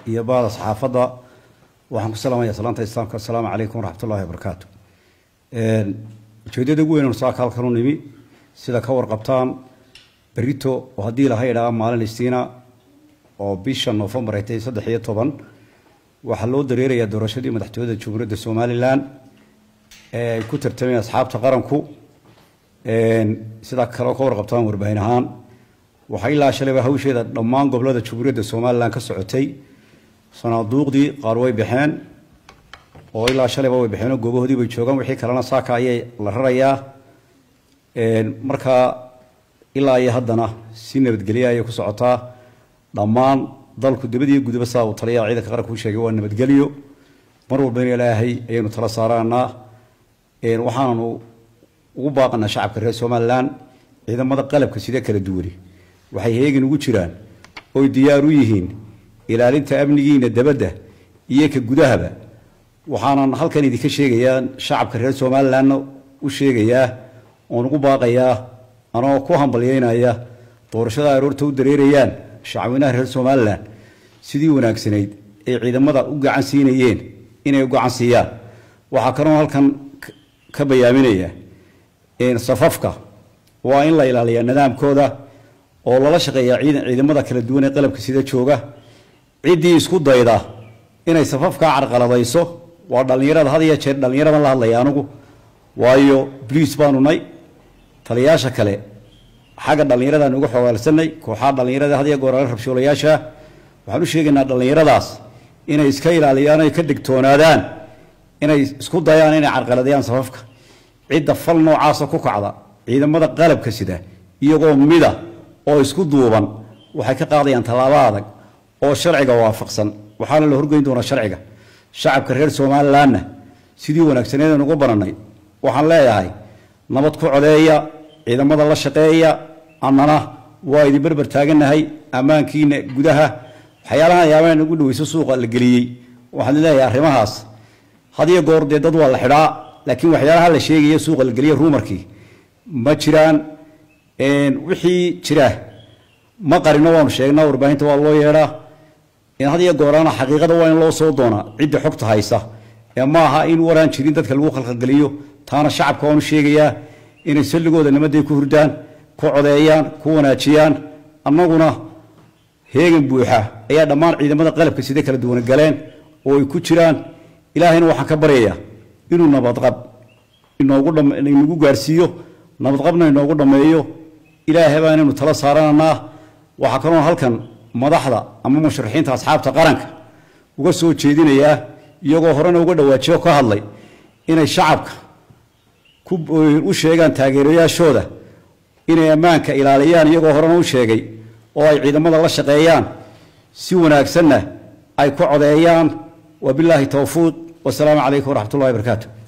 iyo bahda saxaafadda waxaan ku salaamaya salaanta islaamka assalaamu calaykum waraxmatullahi wabarakaatu ujeeddada ugu weyn saaka halkan u nimi sida ka warqabtaan berito oo haddii laha idhaa maalin istiina oo bisha noofembar ay tahay saddex iyo toban waxaa loo dareerayaa doorashadii madaxtooyada jamhuuriyadda somalilan ee ay ku tartameen asxaabta qaranku sidaa kale ka warqabtaan warbaahin ahaan waxaa ilaa shalayba hawsheeda dhammaan gobolada jamhuuriyadda somalilan ka socotay sanaaduuqdii qaar way baxeen oo ilaa shalayba way baxeenoo goobahoodii bay joogaan wixii kalena saaka ayay la rarayaa markaa ilaa iyo haddana si nabadgelya ayay ku socotaa dhammaan dalku dibadiyo gudaba saa uu taliyaa ciidanka qaranka u sheegay waa nabadgelyo mar walbana ilaahay ayaynu tala saaraanaa waxaananu ugu baaqanaa shacabka reer somalilan ciidamada qalabka sida kala duwani waxay heegin ugu jiraan oy diyaar u yihiin ilaalinta amnigiina dabadda iyo ka gudahaba waxaanan halkan idinka sheegayaa shacabka reer somalilanna u sheegayaa oon ugu baaqayaa anoo ku hambalyeynaya doorashada aroorta u dareerayaan shacweynaha reer somalilan sidii wanaagsanayd ay ciidamada u gacan siinayeen inay u gacan siiyaan waxaa kaloo halkan ka bayaaminaya safafka waa in la ilaaliyaa nidaamkooda oo lala shaqeeyaa ciidamada kala duwan ee qalabka sida jooga ciddii isku dayda inay safafkaa carqaladayso waa dhallinyarada had iyo jeer dhallinyaradan la hadlaya anugu waayo bliis baanu nay taliyayaasha kale xagga dhallinyaradan uga xogaalsanay kooxaha dhallinyarada had iyo goorale rabshoolayaasha waxaan u sheegaynaa dhallinyaradaas inay iska ilaaliyaan ay ka digtoonaadaan inay isku dayaan inay carqaladayaan safafka cidda fal noocaasa ku kacda ciidamada qalabka sida iyagoo mida oo isku duuban waxay ka qaadayaan tallaabo adag oo sharciga waafaqsan waxaana la horgeyn doonaa sharciga shacabka reer somalilanna sidii wanaagsaneedeen ugu bananay waxaan leeyahay nabad ku codeeya ciidamada la shaqeeya annana waa idin berber taagannahay ammaankiina gudaha waxyaalahan yaabaan ugu dhaweyso suuqa la geliyey waxaan leeyahay arrimahaas had iyo goor dee dad waa la xidhaa laakiin waxyaalaha la sheegaya suuqa la geliya ruumarkii ma jiraan wixii jira ma qarino waanu sheegnaa warbaahinta waa loo yeedhaa had iyo gooraana xaqiiqada waa in loo soo doonaa cidda xogta haysa ee ma aha in waraan jirin dadka lagu khalkhalgeliyo taana shacabka waanu sheegayaa inay salligooda nimaday ku hurdaan ku codeeyaan ku wanaajiyaan annaguna heegan buuxa ayaa dhammaan ciidamada qalabka sida kala duwan galeen oo ay ku jiraan ilaahayna waxaan ka baryayaa inuu nabadqab inoogu gaarsiiyo nabadqabna inoogu dhammeeyo ilaahay baa inaynu tala saarananaa waxaa kaloo halkan madaxda ama musharaxiinta asxaabta qaranka uga soo jeedinayaa iyagoo horena uga dhawaajiyo ka hadlay inay shacabka u sheegaan taageerayaashooda inay ammaanka ilaaliyaan iyagoo horena u sheegay oo ay ciidamada la shaqeeyaan si wanaagsanna ay ku codeeyaan wabilaahi towfiiq wasalaamu calaykum waraxmat ullahi barakaatu